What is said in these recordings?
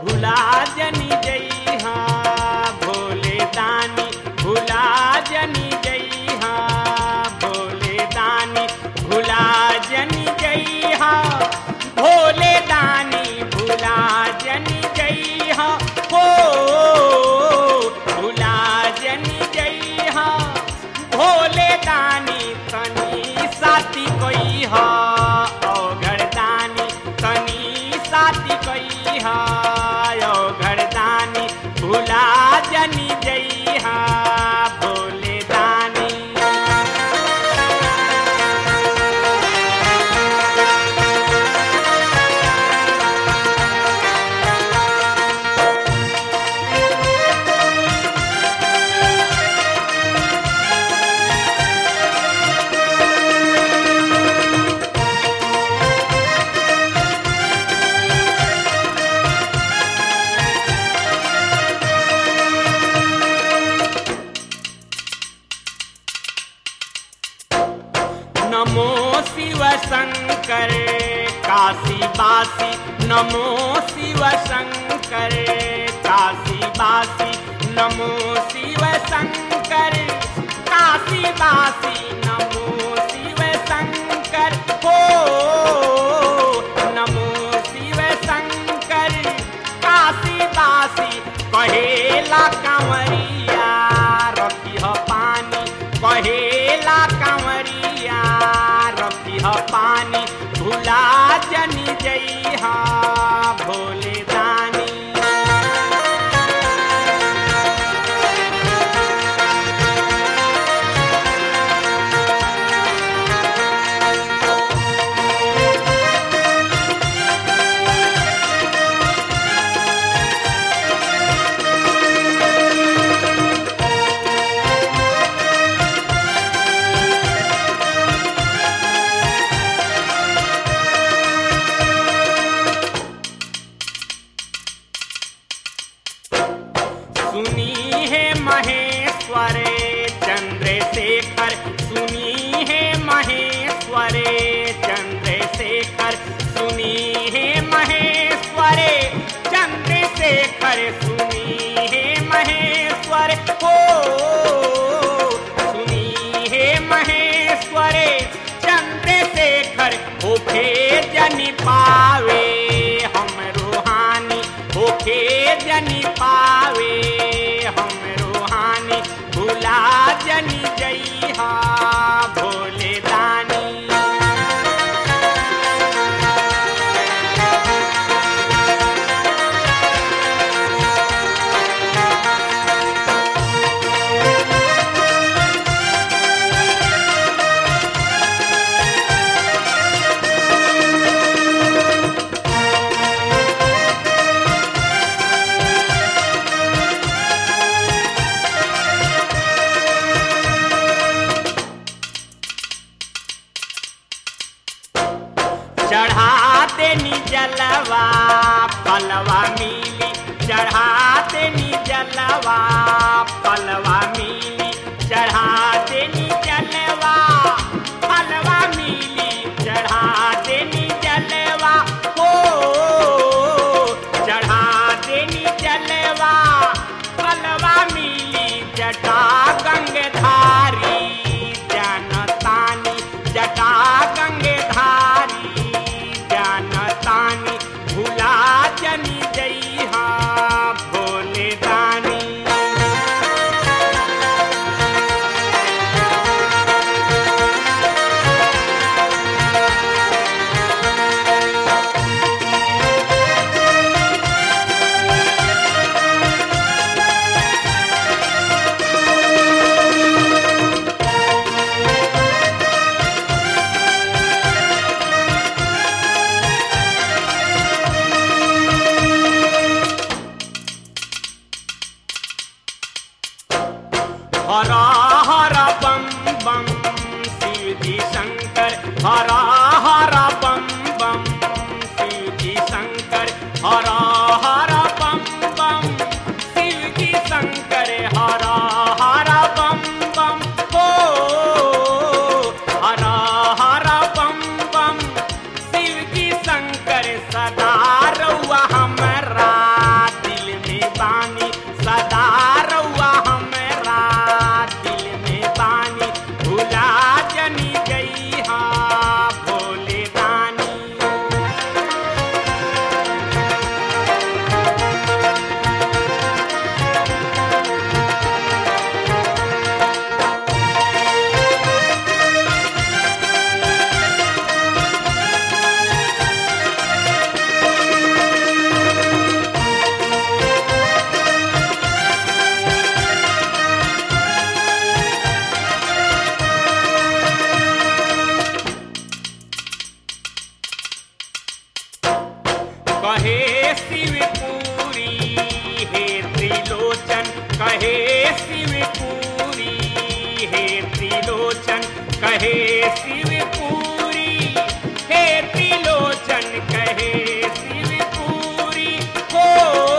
भुला जनी जइहा भोले दानी भुला जनी जइहा भोले दानी भुला जनी जइहा भोले दानी भुला जनी जइहा हो भुला जनी जइहा भोले दानी तनी साथी कोई हा औघड़ दानी तनी साथी कोई हा औघड़ दानी भुला जनी जइहा भोले दानी नमो शिव शंकर काशी बासी नमो शिव शंकर काशी बासी नमो शिव शंकर काशी बासी नमो शिव शंकर हो नमो शिव शंकर काशी बासी कहेला कंवरिया रखी ह पानी कहेला कंवरिया रखी ह पानी भुला जनी जइहा भोले दानी सुनी है महेश्वर चंद्रशेखर सुनी है महेश्वर चंद्रशेखर सुनी है महेश्वर चंद्रशेखर सुनी है महेश्वर हो सुनी है महेश्वर चंद्रशेखर होखे जनी पावे हम रूहानी होखे जनी पावे हम रूहानी भुला जनी जइहा भोले दानी चढ़ा देनी जलवा पलवा मिली चढ़ा देनी जलवा पलवा मिली चढ़ा देनी जलवा पलवा मिली चढ़ा देनी जलवा हो चढ़ा देनी जलवा पलवा मिली जटा गंगधारी जनतानी जटा गंगधारी जनतानी भुला जनी जइहा भोले दानी त्रिलोचन कहे शिवपुरी हे त्रिलोचन कहे शिवपुरी हो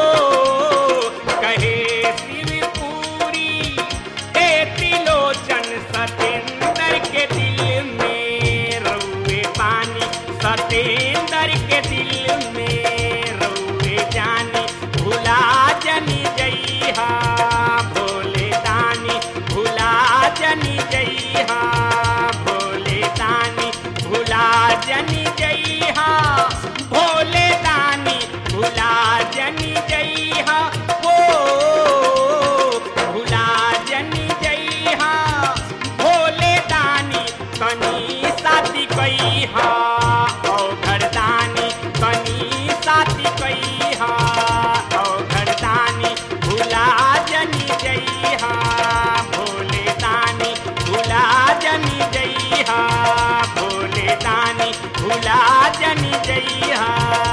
कहे शिवपुरी हे त्रिलोचन सतेंद्र के दिल में रउए पानी सतेंद्र के दिल में रउए जानी भुला जनी जइहा भोले दानी भुला जनी जइहा भोले दानी भुला जनी जइहा भोले दानी भुला जनी जइहा हो भुला जनी जइहा भोले दानी कनी साथी कइहा औ घरदानी कनी साथी कइहा औ घरदानी भुला जनी जइहा भोले दानी भुला जनी जइहा भोले दानी भुला जनी जइहा